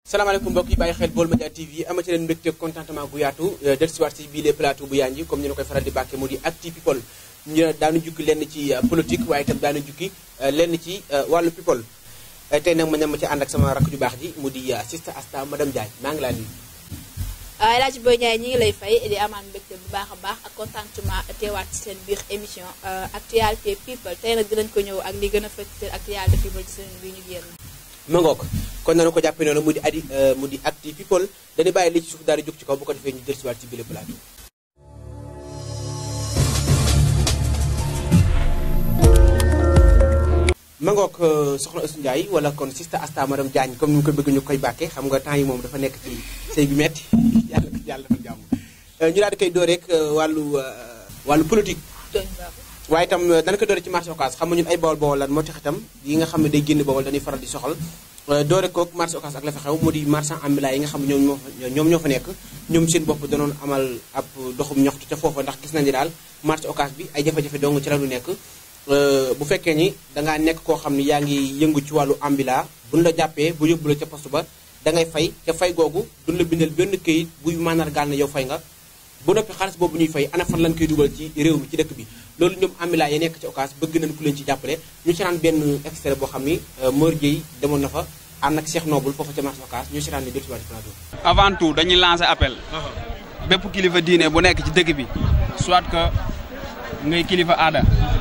salaamaaleykum mbokk yi bàyyi xel Baol Média TV amati leen mbégte contentement bu yaatu dellusiwaat si bii les plateau bu yanji comme ñu ne koy faral di bàkke mu di acti people ñu daanu jukki lenn ci politique waaye itam daanu jukki lenn ci wàllu people tey nag ma ne ma ci ànd ak sama rakk ju baax ji mu di Sista Asta madame Diagne maa ngi laa nuyu El Hadj Boy Ndiaye ñi ngi lay fay di amaan mbégte bu baax a baax ak contentement teewaat ci seen biir émission actualité people tey nag dinañ ko ñëw ak li gën a fës seen actualité people ci seen biir ñu génn ma ngoog kon nanu ko jàppee noonu mu di adi mu di acti people dañuy bàyyi li ci suuf daal di jóg ci kaw bu ko defee ñu dellusiwaat ci bile plateau ma ngoog soxna Assou Ndiaye wala kon Sista Asta madame Diagne comme ni mu ko bëgg ñu koy bàkkee xam nga temps yi moom dafa nekk ci sëy bi metti yàlla yàlla dafa jàmm ñu daal di koy door rek wàllu wàllu politique waaye itam dana ko doore ci marché Ocass xam nga ñun ay bawol bawol lan moo tax itam yi nga xam ne day génn bawol dañuy faral di soxal doore kook marché Ocass ak la fa xew mu di marchand ambulant yi nga xam ne ñoom ñoo fa ñoom ñoo fa nekk ñoom seen bopp danoon amal ab doxum ñoxtu ca foofa ndax gis nañu daal marché Ocass bi ay jafe-jafe dong ci la lu nekk bu fekkee ni dangaa nekk koo xam ne yaa ngi yëngu ci wàllu ambulant buñ la jàppee bu yóbbu la ca poste ba da ngay fay ca fay googu duñ la bindal benn këyit buy mandargaal na yow fay nga bu noppi xaalis boobu ñuy fay ana fan lañ koy dugal ci réew mi ci dëkk bi loolu ñoom ambulant yi nekk ci Ocass bëgg nañ ku leen ci jàppale ñu seetaan benn extrait boo xam ni Mor Dieye demoon na fa ànd ak Cheikh Noble foofu ca marché Ocass ñu seetaan ni dellu si waat plateau avant tout dañuy lancer appel bépp kilifa diine bu nekk ci dëkk bi soit que ngay kilifa aada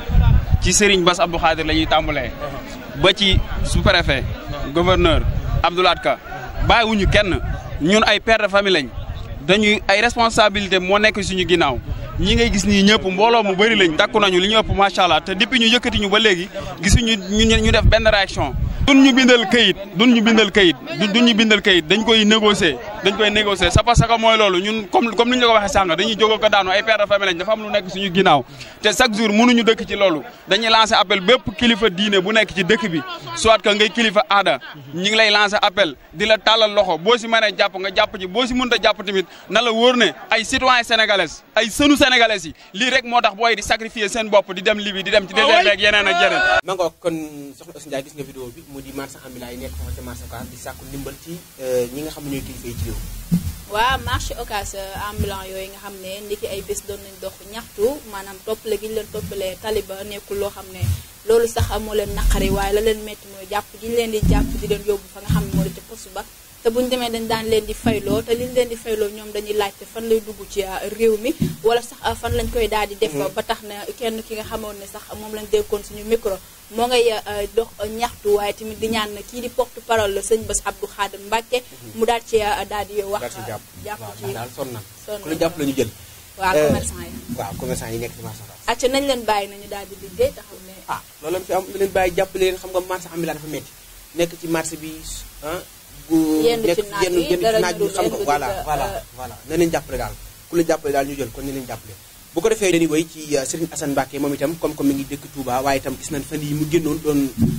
ci Serigne Bass Abdou Khadir la ñuy tàmbalee ba ci sous-préfet gouverneur Abdoulaye Ka bàyyiwuñu kenn ñun ay père de famille lañ dañuy ay responsabilité moo nekk suñu ginnaaw ñi ngay gis nii ñëpp mbooloo mu bëri lañ takku nañu li ñu ëpp macha allah te depuis ñu yëkkati ñu ba léegi gisuñu ñu ñu def benn réaction. duñ ñu bindal kayit duñ ñu bindal kayit duñ ñu bindal kayit dañ koy négocier dañ koy négocier c'est parce que mooy loolu ñun comme comme ni ñu la ko waxee sànq dañuy jóg ko daanu ay père de famille lañ dafa am lu nekk suñu ginnaaw te chaque jour mënuñu dëkk ci loolu dañuy lancer appel bépp kilifa diine bu nekk ci dëkk bi soit que ngay kilifa aada ñi ngi lay lancer appel di la tàllal loxo boo si mënee jàpp nga jàpp ci boo si mënta jàpp tamit na la wóor ne ay citoyens sénégalais ay sënu sénégalais yi lii rek moo tax booy di sacrifier seen bopp di dem Libye di dem ci désert beeg yeneen ak yeneen ma ngoog kon soxna Assou Ndiaye gis nga vidéo bi mu di marchand ambulant yi nekk foofu ca marché Ocass di sàkku ndimbal ci ñi nga xam ne ñooy kilifa yi ci réew waaw marché Ocass ambulant yooyu nga xam ne ndiki ay bés doon nañ dox ñaxtu maanaam toppale gi ñu leen toppalee taliba nekkul loo xam ne loolu sax moo leen naqari waaye la leen métti mooy jàpp gi ñu leen di jàpp di leen yóbbu fa nga xam ne moo di ca poste ba te bu ñu demee dañ daan leen di fayloo te li ñu leen di fayloo ñoom dañuy laajte fan lay dugg ci réew mi wala sax fan lañ koy daal di def ba tax na kenn ki nga xamoon ne sax moom lañ déggoon suñu micro moo ngay dox ñaxtu waaye tamit di ñaan kii di porte parole la sëñ Bass Abdou Khadir Mbacke mu daal ci daal di wax jàpp ci daal sonn na sonn ku la jàpp la ñu jël waaw commerçant yi waaw commerçant yi nekk ci marché Ocass acca nañ leen bàyyi nañu daal di liggéey te xam ne ah loolu lañ fi am leen bàyyi jàpp leen xam nga marché ambulant dafa metti nekk ci marché bi ah bu Yendu ci nekk naaj yenn bi, yenn ci dara naaj bi ñu xam nga dul voilà indi voilà euh, voilà na leen jàppale daal ku la jàppale daal ñu jël kon ni leen jàppale bu ko defee dañuy woy ci Serigne Assane Mbacké moom itam comme comme mi ngi dëkk Touba waaye itam gis nañ fan yi mu génnoon doon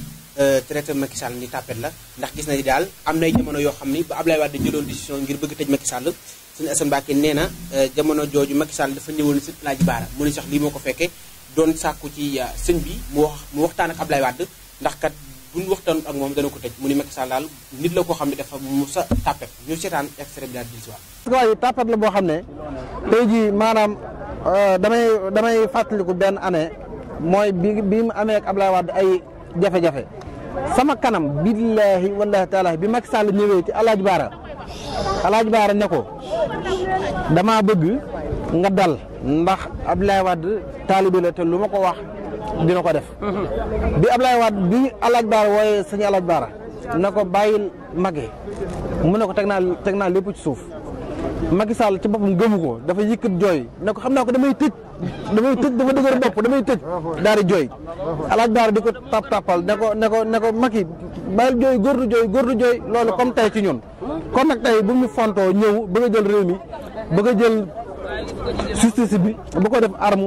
traité Macky Sall ni tàppet la ndax gis nañu daal am nay jamono yoo xam ni ba Ablaye Wade jëloon décision ngir bëgg tëj Macky Sall Serigne Assane Mbacké nee na jamono jooju Macky Sall dafa ñëwoon si Laaji Baara mu ni sax lii moo ko fekkee doon sàkku ci sëñ bi mu wax mu waxtaan ak Ablaye Wade ndax kat bu ñu waxtaan ak moom dana ko tëj mu ni Macky Sall daal nit la koo xam ne dafa mu sa tàppet ñu seetaan extrait bi daal di si waat waaye tàppat la boo xam ne tey jii maanaam damay damay fàttaliku benn année mooy bi bi mu amee ak Ablaye Wade ay jafe-jafe sama kanam billaahi wallaahi taala bi Macky Sall ñëwee ci Alaaji Baara Alaaji Baara ne ko dama bëgg nga dal ndax Ablaye Wade taalibe la te lu ma ko wax dina ko def bi Ablaye Wade bi Alaaji Baara wooye sëñ Alaaji Baara na ko bàyyil mage mu ne ko teg naa teg naa lépp ci suuf Macky Sall ci boppam gëmu ko dafa yëkkat jooy ne ko xam naa ko damay tëj damay tëj dafa dëgër bopp damay tëj daal di jooy alaaj baara di ko tap tapal ne ko ne ko ne ko Macky bàyyil jooy góor du jooy góor du jooy loolu comme tey ci ñun kon nag tey bu mu fontoo ñëw bëgg a jël réew mi bëgg a jël justice bi bu ko def arme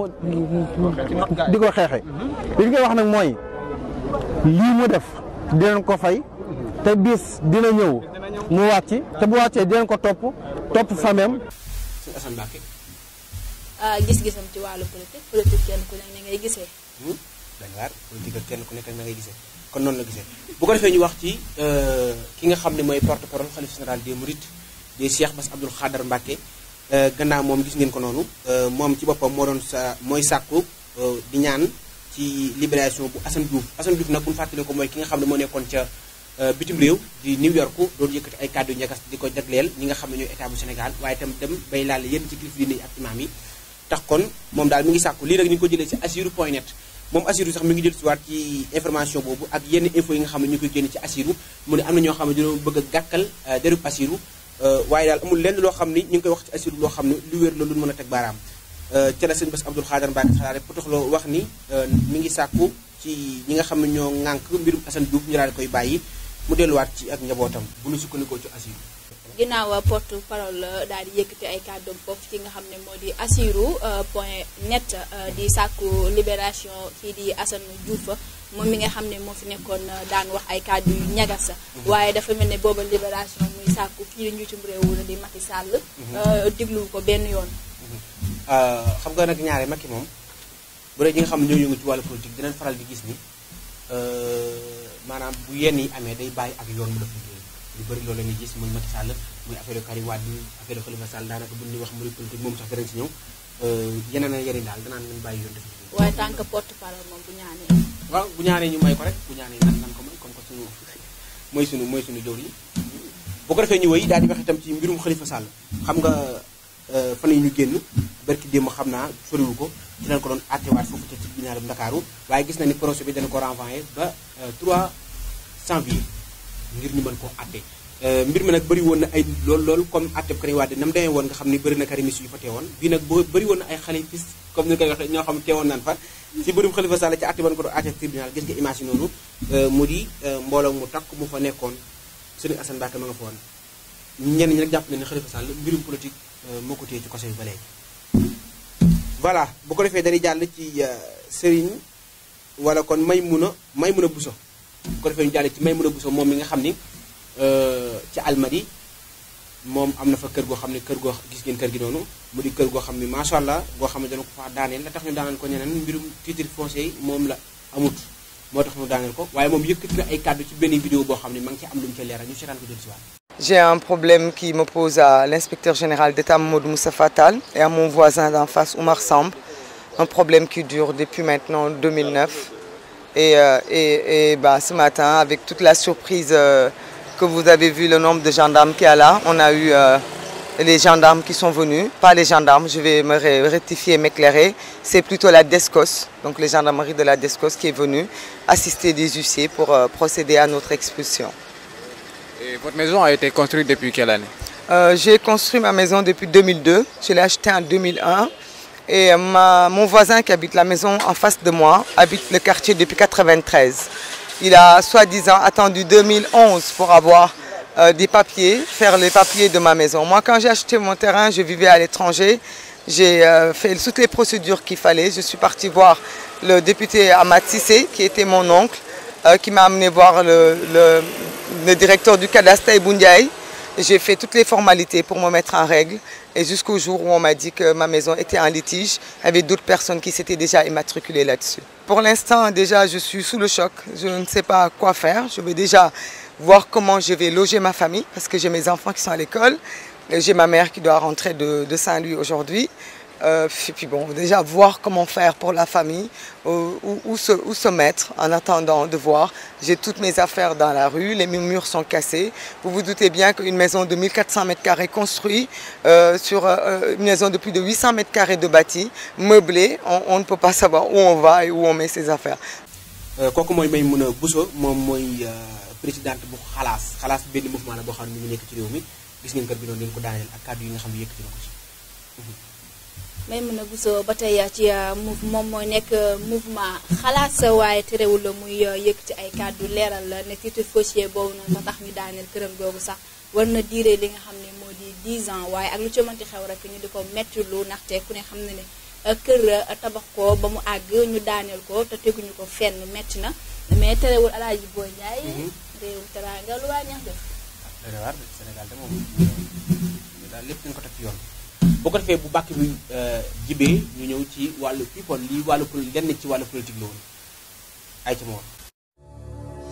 di ko xeexe li ñu koy wax nag mooy lii mu def dinañ ko fay te bis dina ñëw mu wàcc te bu wàccee dinañ ko topp topp fameem Serigne Assane Mbacké gis-gisam ci wàllu politique politique kenn ku ne ni ngay gisee dañ waar politique ak kenn ku nekk ak na ngay gisee kon noonu la gisee bu ko defee ñu wax ci ki nga xam ne mooy porte parole xalif général des mourides di Cheikh Bass Abdoul Khadar Mbacké gannaaw moom gis ngeen ko noonu moom ci boppam moo doon sa mooy sàkku di ñaan ci libération bu Assane Diouf Assane Diouf nag bu ñu fàttali ko mooy ki nga xam ne moo nekkoon ca bitim réew di New York doon yëkkati ay kàddu ñagas di ko jagleel ñi nga xam ne ñooy état bu Sénégal waaye itam dem bay laal yenn ci kilifa diine yi ak imaam yi tax kon moom daal mi ngi sàkku lii nag ñu ngi ko jëlee ci asiru point net moom asiru sax mi ngi jël si waat ci information boobu ak yenn info yi nga xam ne ñu koy génne ci asiru mu ne am na ñoo xam ne dañoo bëgg a gàkkal derub asiru waaye daal amul lenn loo xam ni ñu ngi koy wax ci asiru loo xam ne lu wér la lu mën a teg baaraam ca la sëñ Bass Abdoul Khadar Mbacké xalaat rek potoxloo wax ni mi ngi sàkku ci ñi nga xam ne ñoo ŋànk mbirum Assane Diouf ñu daal koy bàyyi mu delluwaat ci ak njabootam bu ñu sukkandikoo ci asiru ginnaaw porte parole daal di yëkkati ay kàddoom foofu ci nga xam ne moo di asiru point net di sàkku libération kii di Assane Diouf moom mi nga xam ne moo fi nekkoon daan wax ay kàddu yu ñagas waaye dafa mel ne booba libération muy sàkku kii di njiitum réew la di Macky Sall diglu ko benn yoon xam nga nag ñaare Macky moom bu dee ñi nga xam ne ñoo yëngu ci wàllu politique dinañ faral di gis ni maanaam bu yenn yi amee day bàyyi ak yoon mu def liggéey lu bëri loolu la ñuy gis muy Macky Sall muy affaire Karim Wade affaire Khalifa Sall daanaka bu ñuy wax muy politique moom sax danañ si ñëw yeneen a yeneen daal danaan nañ bàyyi yoon def liggéey waaye tant que porte parole moom bu ñaanee waaw bu ñaanee ñu may ko rek bu ñaanee nan nan ko may comme que suñu mooy suñu mooy suñu jaww yi bu ko defee ñu wéy daal di wax itam ci mbirum Khalifa Sall xam nga fan yi ñu génn barki démb xam naa soriwu ko ci lañ ko doon attewaat foofu ca tribunal bu Ndakaaru waaye gis na ni procès bi dana ko renvoyé ba 3 janvier ngir ñu mën koo atte mbir mi nag bëri woon na ay lool lool comme atte bu Karim Wade na mu demee woon nga xam ni bëri na karimis yu fa teewoon bii nag boo bëri woon na ay xalifis comme ni koy waxee ñoo xam teewoon naan fa ci bërum Khalifa Sall ci atte ban ko doon atte tribunal gis nga image yi noonu mu di mbooloo mu takk mu fa nekkoon Serigne Assane Mbacké ma nga fa woon ñenn ñi nag jàpp nañu ne Khalifa Sall mbirum politique moo ko téye ci kaso bi ba léegi voilà bu ko defee dañuy jàll ci Serigne wala kon Maymuna Maymuna Bousso bu ko defee ñu jàll ci Maymuna Bousso moom mi nga xam ni ci Almadi moom am na fa kër goo xam ne kër goo gis ngeen kër gi noonu mu di kër goo xam ne macha allah goo xam ne dana ko fa daaneel la tax ñu daaneel ko ñeneen mbirum titre foncier yi moom la amut moo tax ñu daaneel ko waaye moom yëkkati na ay kàddu ci benn vidéo boo xam ne ma ngi ci am lu mu ca leeral ñu seetaan ko jël si waat J'ai un problème qui m'oppose à l'inspecteur général d'État Mamadou Moussa Fatal et à mon voisin d'en face Oumar Samb. Un problème qui dure depuis maintenant 2009. Et, euh, et, et bah, ce matin, avec toute la surprise euh, que vous avez vu, le nombre de gendarmes qu'il y a là, on a eu euh, les gendarmes qui sont venus. Pas les gendarmes, je vais me rectifier et m'éclairer. C'est plutôt la DESCOS, donc les gendarmeries de la DESCOS qui est venue assister des huissiers pour procéder à notre expulsion. Et votre maison a été construite depuis quelle année euh, J'ai construit ma maison depuis 2002. Je l'ai achetée en 2001. Et ma, mon voisin qui habite la maison en face de moi habite le quartier depuis 93. Il a soi-disant attendu 2011 pour avoir euh, des papiers, faire les papiers de ma maison. Moi, quand j'ai acheté mon terrain, je vivais à l'étranger. J'ai euh, fait toutes les procédures qu'il fallait. Je suis parti voir le député Ahmad Sissé, qui était mon oncle, qui m'a amené voir le, le le directeur du cadastre Bundiaï. J'ai fait toutes les formalités pour me mettre en règle et jusqu'au jour où on m'a dit que ma maison était en litige avec d'autres personnes qui s'étaient déjà immatriculées là-dessus. Pour l'instant, déjà, je suis sous le choc. Je ne sais pas quoi faire. Je vais déjà voir comment je vais loger ma famille parce que j'ai mes enfants qui sont à l'école. J'ai ma mère qui doit rentrer de, de Saint-Louis aujourd'hui. Euh, et puis bon, déjà voir comment faire pour la famille, où, où, se, où, se, mettre en attendant de voir. J'ai toutes mes affaires dans la rue, les murs sont cassés. Vous vous doutez bien qu'une maison de 1400 mètres carrés construite euh, sur euh, une maison de plus de 800 mètres carrés de bâti, meublée, on, on, ne peut pas savoir où on va et où on met ses affaires. kooku mooy Maimouna Bousso moom mooy présidente bu xalaas xalaas benn mouvement la boo xam ne mu ngi nekk ci réew mi gis ngeen kër bi noonu leen ko daaneel ak kàddu yi nga xam ne yëkkati na ko ci. Maimouna Bousso ba tey ci moom mooy nekk mouvement xalaas waaye terewul la muy yëkkati ay kàddu leeral la ne titre foncier boobu noonu tax ñu daaneel këram googu sax war na diire li nga xam ne moo di 10 ans waaye ak lu ci mënti xew rek ñu di ko metti lu ndaxte ku ne xam ne ne kër tabax ko ba mu àgg ñu daaneel ko te teguñu ko fenn metti na mais terewul Alaaji Boy Ndiaye réewum teraanga lu waa ñax def waaw Sénégal de moom daal lépp dañ ko teg ci yoon boo ko defee bu bàkk bi jibee ñu ñëw ci wàllu people lii wàllu lenn ci wàllu politique la woon ay ca ma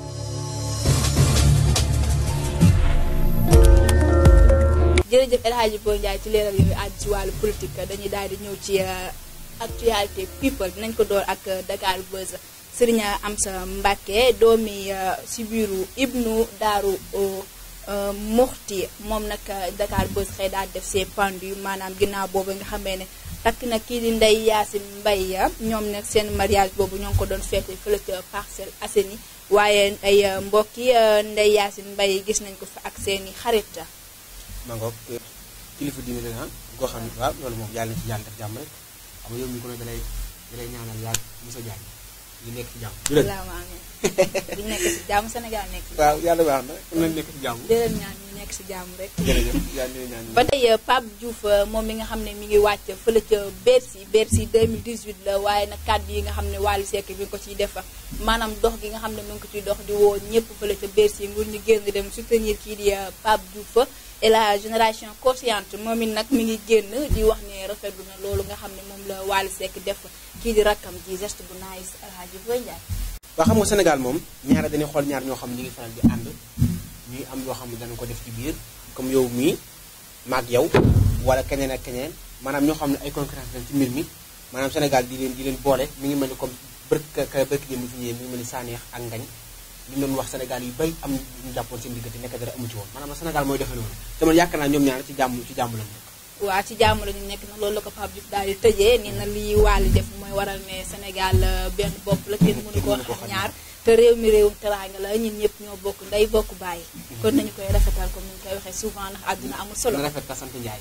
jërëjëf El Hadji Boy Ndiaye ci leeral yooyu àddu ci wàllu politique dañuy daal di ñëw ci actualité people dinañ ko door ak Dakar Buzz Serigne Amsa Mbacke doomi si biiru Ibnu Daaru Muxti moom nag Dakar Buzz xëy daal def ses pendu maanaam ginnaaw boobu nga xamee ne takk na kii di Ndeye Yacine Mbaye ñoom nag seen mariage boobu ñoo ngi ko doon feete fële ca Parcelles Assainies waaye ay mbokki Ndeye Yacine Mbaye gis nañ ko fa ak seeni xarit. maa ngoog kilifa diine la ah goo xam ne waaw loolu moom yàlla na ci yàlla def jàmm rek xam nga yow mi ko ne dalay dalay ñaanal yàlla Moussa Diagne ñu nekk ci jàmm. du dëgg amiin bu ñu nekk ci jàmm Sénégal nekk ci waaw yàlla baax na ku ne nekk ci jàmm. di leen ñaan ñu nekk ci jàmm rek. jërëjëf yàlla na ñaan ba tey Pape Diouf moom mi nga xam ne mi ngi wàcc fële ca Bercy Bercy 2018 la waaye nag kàddu yi nga xam ne Wally Seck bi nga ko ciy def maanaam dox gi nga xam ne mu ngi ko ciy dox di woo ñëpp fële ca Bercy ngir ñu génn dem soutenir kii di Pape Diouf et la génération consciente moom it nag mi ngi génn di wax ne rafetlu na loolu nga xam ne moom la Wally Seck def kii di rakkam ji geste bu nice El Hadji Boy Ndiaye. waa xam nga Sénégal moom ñaara dañuy xool ñaar ñoo xam ne ñu ngi faral di ànd ñuy am loo xam ne dana ko def ci biir comme yow mii maag yow wala keneen ak keneen maanaam ñoo xam ne ay concurrence lañ ci mbir mi maanaam Sénégal di leen di leen boole mi ngi mel ni comme bërk ka bërk démb fi ñëwee mi ngi mel ni Saneex ak Ngañ li ñu doon wax Sénégal yu bay am ñu jàppoon seen diggante nekk dara amu ci woon maanaam Sénégal mooy defee noonu te man yaakaar naa ñoom ñaar ci jàmm ci jàmm lañ nekk waa ci jàmm la ñu nekk na loolu la ko Pape Diouf daal di tëjee ni na lii Wally def mooy waral ne Sénégal benn bopp la kenn mënu koo xam ñaar te réew mi réewum teraanga la ñun ñëpp ñoo bokk ndey bokk bàyyi kon nañu koy rafetal comme ni ñu koy waxee souvent ndax àdduna amul solo na rafet ka sant Njaay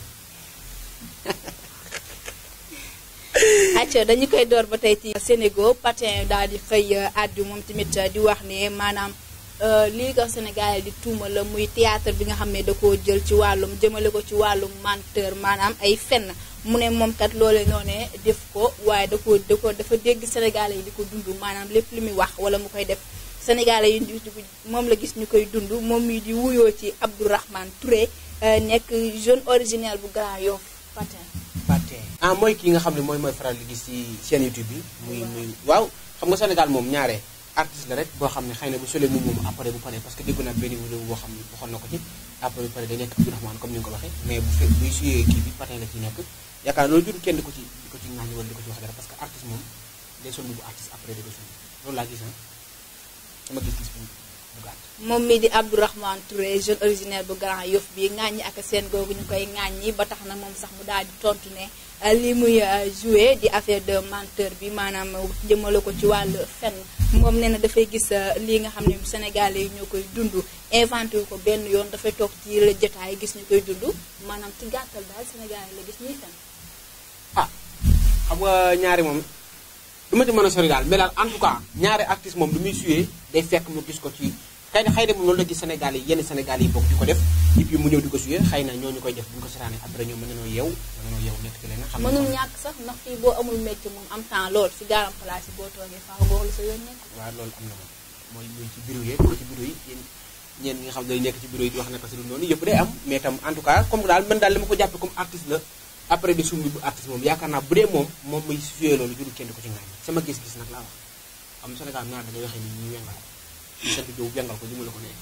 acca dañu koy door ba tey ci Sénégal patin daal di xëy àddu moom tamit di wax ne maanaam lii ko Sénégal di tuuma la muy théâtre bi nga xam ne da koo jël ci wàllum jëmale ko ci wàllum menteur maanaam ay fenn mu ne moom kat loole noonee def ko waaye da ko da ko dafa dégg Sénégalais yi di ko dund maanaam lépp li muy wax wala mu koy def Sénégalais yi di moom la gis ñu koy dund moom mi di wuyoo ci Abdourahmane Touré nekk jeune originaire bu Grand Yoff patin patin ah mooy kii nga xam ne mooy mooy faral di gis ci chaîne YouTube bi muy muy waaw xam nga Sénégal moom ñaare artiste la rek boo xam ne xëy na bu solee moom moom après bu paree parce que dégg naa benn vidéo boo xam ne waxoon na ko ci après bu paree day nekk Abdourahmane comme ni nga ko waxee mais bu fekk buy suyee kii bi patin la ci nekk yaakaar loolu jur kenn di ko ci di ko ci ŋaañi wala di ko ci wax dara parce que artiste moom day sol bu artiste après di ko suñu loolu laa gis ah sama gis-gis bu bu gàtt moom mii di Abdourahmane Touré jeune originaire bu Grand Yoff bi ŋaaññi ak seen googu ñu koy ŋaaññi ba tax na moom sax mu daal di tontu ne li muy joué di affaire de menteur bi maanaam jëmale ko ci wàllu fenn moom nee na dafay gis lii nga xam ne Sénégalais yi ñoo koy dund inventé wu ko benn yoon dafay toog ci la jotaay gis ñu koy dund maanaam ci gàttal daal Sénégalais la gis ñuy fenn ah xam nga ñaari moom du ma ci mën a sori daal mais daal en tout cas ñaari artiste moom lu muy suyee day fekk mu gis ko ci xëy na xëy na moom loolu la gis Sénégal yi yenn Sénégal yi bokk di ko def et puis mu ñëw di ko suyee xëy na ñooñu koy def bu ñu ko setaanee après ñoom mën nañoo yeew mën nañoo yeew nekk ci leneen xam ne mënul ñàkk sax ndax fii boo amul métier moom am temps lool si gaaram place yi boo toogee faaw nga wax lu sa yoon nekk waaw loolu am na moom mooy muy ci bureau yeeg mooy ci bureau yi yéen ñeen ñi nga xam ne day nekk ci bureau yi di wax naka si lu noonu yëpp day am mais tam en tout cas comme daal man daal li ma ko jàppe comme artiste la après de sumbi bu artiste moom yaakaar naa bu dee moom moom muy suyee loolu jurul kenn di ko ci ngaañ sama gis-gis nag laa wax am Sénégal ñaar da ngay waxee ni ñuy wengal ñu sant Diop wengal ko jëmale ko ne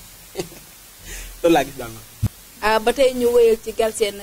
loolu laa gis daal na ba tey ñu wéyal ci Galsen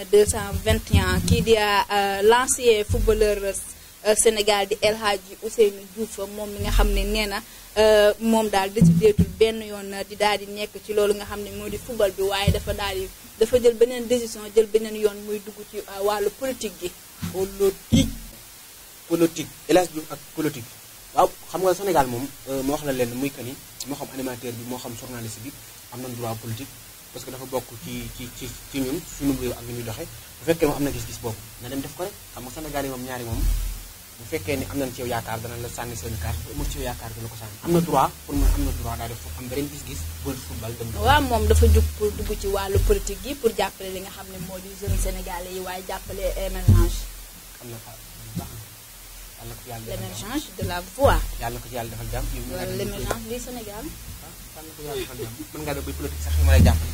221 kii di l'ancien footballeur Sénégal di El Hadji Ousseynou Diouf moom mi nga xam ne nee na moom daal décideetul benn yoon di daal di nekk ci loolu nga xam ne moo di football bi waaye dafa daal di dafa jël beneen décision jël beneen yoon muy dugg ci wàllu politique gi. politique politique El Hadji Diouf ak politique waaw xam nga Sénégal moom moo wax la leen muy que ni moo xam animateur bi moo xam journaliste bi am nañ droit politique parce que dafa bokk ci ci ci ci ñun suñu réew ak ni ñuy doxee bu fekkee moom am na gis-gis boobu na dem def ko rek xam nga Sénégal yi moom ñaari moom bu fekkee ni am nañ ci yow yaakaar dana la sànni seen carte bu amul ci yow yaakaar dana ko sànni am na droit pour mu am na droit daal def am beneen gis-gis pour football dem waaw moom dafa jug pour dugg ci wàllu politique gi pour jàppale li nga xam ne moo di jeune sénégalais yi waaye jàppale émergence am na fa baax na yàlla ko ci yàlla defal jàmm l'émergence de la voix yàlla ko ci yàlla defal jàmm yow mi nga def l'émergence du Sénégal yàlla ko yàlla defal jàmm mën ngaa def bay politique sax ma lay jàppale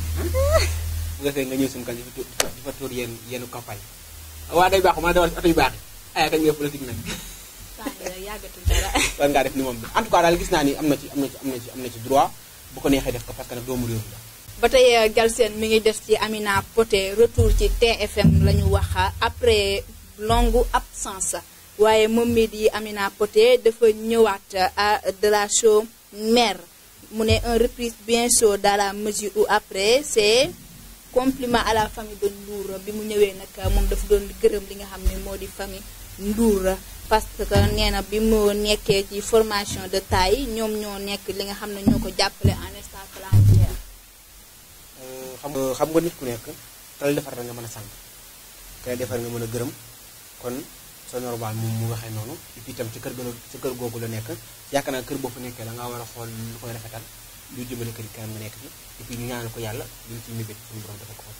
bu nga fee nga ñëw suñu kan di fa tuur di fa tuur yenn yenn campagne waa day baaxu maa dawal si oto yu baax yi ay kañ nga politique nag temps bi rek yàggatul dara war ngaa def ni moom bi en tout cas daal gis naa ni am na ci am na ci am na ci am na ci droit bu ko neexee def ko parce que nag doomu réew mi la ba tey Galsen mi ngi des ci Amina Poté retour ci TFM la ñu wax après longue absence waaye moom mii di Amina Poté dafa ñëwaat à de la show mère mu ne un reprise bien chaud dans la mesure où après c'est compliment à la famille de Ndour bi mu ñëwee nag moom dafa doon gërëm li nga xam ne moo di famille Ndour parce que nee na bi mu nekkee ci formation de taille ñoom ñoo nekk li nga xam ne ñoo ko jàppale en instant planière. xam nga xam nga nit ku nekk kala defar nga mën a sant kala defar nga mën a gërëm kon c'est normal moom mu waxee noonu et puis itam ci kër ga ci kër googu la nekk yaakaar naa kër boo fa nekkee da ngaa war a xool lu koy rafetal lu jëmale kër yi kanam nga nekk ci et puis ñu ñaanal ko yàlla li mu ciy mébét suñu borom dafa ko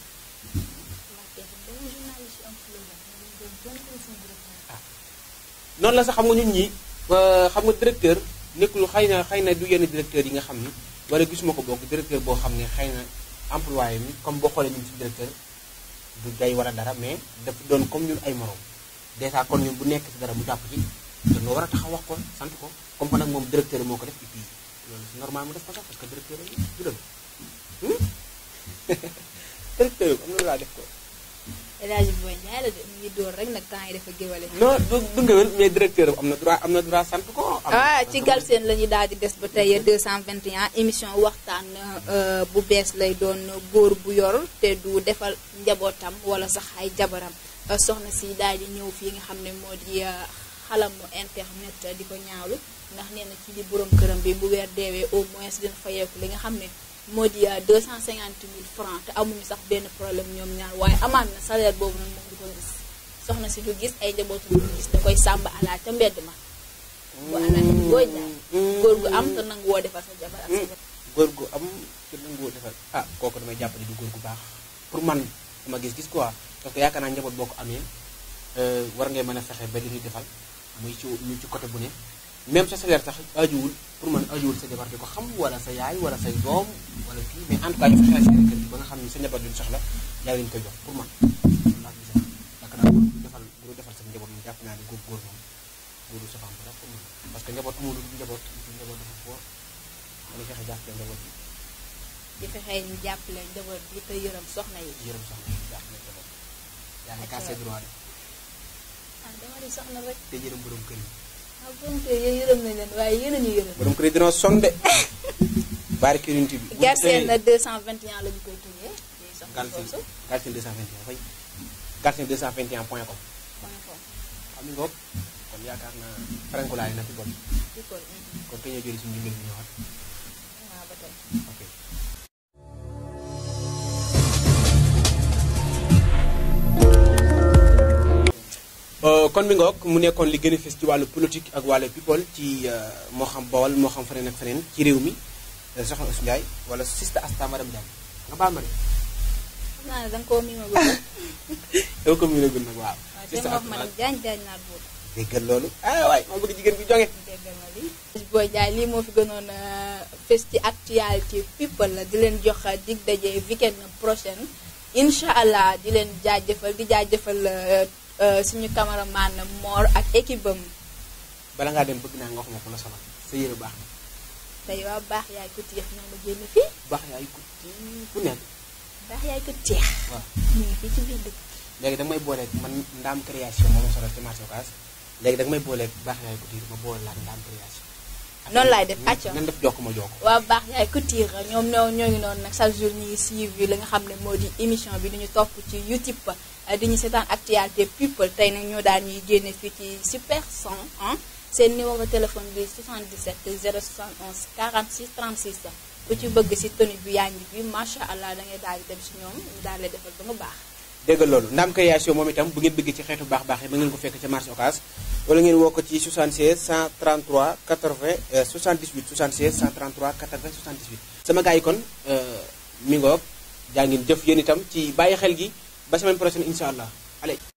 ah noonu la sax xam nga ñun ñi xam nga directeur nekkul xëy na xëy na du yenn directeur yi nga xam ni wala gisuma ko bokk directeur boo xam ne xëy na employé mi comme boo xoolee ñun ci directeur du gay wala dara mais dafa doon comme ñun ay morom dèjà kon ñun bu nekk ci dara mu jàpp ci te nga war a taxaw wax ko sant ko comme que nag moom directeur moo ko def et puis loolu c'est normal mu def ko sax parce que directeur yi du dëgg directeur am na laa def ko El Hadj Boy Ndiaye la de mu ngi door rek nag temps yi dafa géwale. non du du ngewel mais directeur am na droit am na droit sant ko am na- ah ci Galsen la ñuy daal di des ba tey 221 émission waxtaan bu bees lay doon góor bu yor te du defal njabootam wala sax ay jabaram soxna si daal di ñëw fii nga xam ne moo di xalamu internet di ko ñaawlu ndax nee na ci di borom këram bi bu weer deewee au moins dina fayeeku li nga xam ne moo di 250 000 francs te amuñu sax benn problème ñoom ñaar waaye amaat na salaire boobu nag moom du ko gis soxna si du gis ay njabootam du gis da koy sàmba alaa ca mbedd ma bu ana booy jaay góor gu am te nangu woo defal sa jabar ak sa jabar góor gu am te nanguwoo defal ah kooku damay jàpp ne du góor gu baax pour man sama gis-gis quoi parce que yaakaar naa njaboot boo ko amee war ngay mën a fexe ba li ñuy defal muy ci muy ci côté bu ne même sa salaire sax ajuwul pour man ajuwul sa jabar di ko xam wala sa yaay wala say doom wala kii mais en tout cas ñu fexeel si kër gi ba nga xam ne sa njaboot duñ soxla yaa leen koy jox pour man loolu laa gisee yaakaar naa góor gu defal góor defal sa njaboot moom jàpp naa ne góor góor moom góoru sa fam dara pour man parce que njaboot amul lu dul njaboot ci njaboot dafa foor dañuy fexe jàppale njaboot bi di fexee ñu jàppale njaboot bi te yërëm soxna yi yërëm soxna yi jàppale njaboot yaa ngi cassé droit de ah dama di soxna rek te yërëm borom kër yi ah borom kër yéen yërëm nañ leen waaye yéen a ñu yërëm borom kër yi dina sonn de bari kërint bi bu Galsen tey- na 221 la ñu koy tuddee di soxna Galsen Foosu Galsen 221 fay Galsen 221 point com point com xam nga ngoog kon yaakaar naa frankulaay na fi bon di ko kon te ñoo jëri suñu ndimbal bi ñëwaat waaw ba tey ok Euh, kon mi ngoog mu nekkoon li gën a fës ci wàllu politique ak wàllu people ci euh, moo xam Bawol moo xam feneen ak feneen ci réew mi euh, soxna Ousou Ndiaye wala sista Asta madame Diagne nga baal ma de xam naa ne da nga koo miima ba yow ko mu ne gun nag waaw waaw te ma wax ma ne jaañ jaañ naa buur déggal loolu ah waay ma bëgg jigéen bi jonge déggal ma lii Boy Ndiaye lii moo fi gënoon a fës ci actualité people la di leen jox dig daje weekend prochaine incha allah di leen jaajëfal di jaajëfal euh, euh, suñu cameraman Mor ak équipe am bala ngaa dem bëgg naa nga wax ma ko la sonal sa yére baax na tey waa baax yaay ko teex ñoo ma génn fii baax yaay ko ci ku nekk baax yaay ko teex waaw ñu ngi fii ci biir dëkk léegi danga may booleeg man ndaam création moo ma sonal ci marché Ocass léegi danga may booleeg baax yaay ko tiir ma boole laa ndaam création noonu laay def acca nan def jokk ma jokk waa baax yaay couture ñoom ñoo ñoo ngi noonu nag chaque jour ñu ngi suivre li nga xam ne moo di émission bi duñu topp ci YouTube di ñu seetaan actualité people tey nag ñoo daan ñuy génne fii ci super 100 ah seen numéro téléphone bi 77 071 46 36 ku ci bëgg si tenue bi yaa ngi bi macha allah da ngay daal di dem si ñoom ñu daal lay defal ba nga baax. dégg nga loolu ndaam création moom itam bu ngeen bëggee ci xeetu baax baax yi ba ngeen ko fekk ca marché Ocass wala ngeen woo ko ci 76 133 80 euh, 78 76 133 80 78 sama gars yi kon euh, mi ngoog jaa ngeen jëf yéen itam ci bàyyi xel gi ba semaine prochaine incha allah allez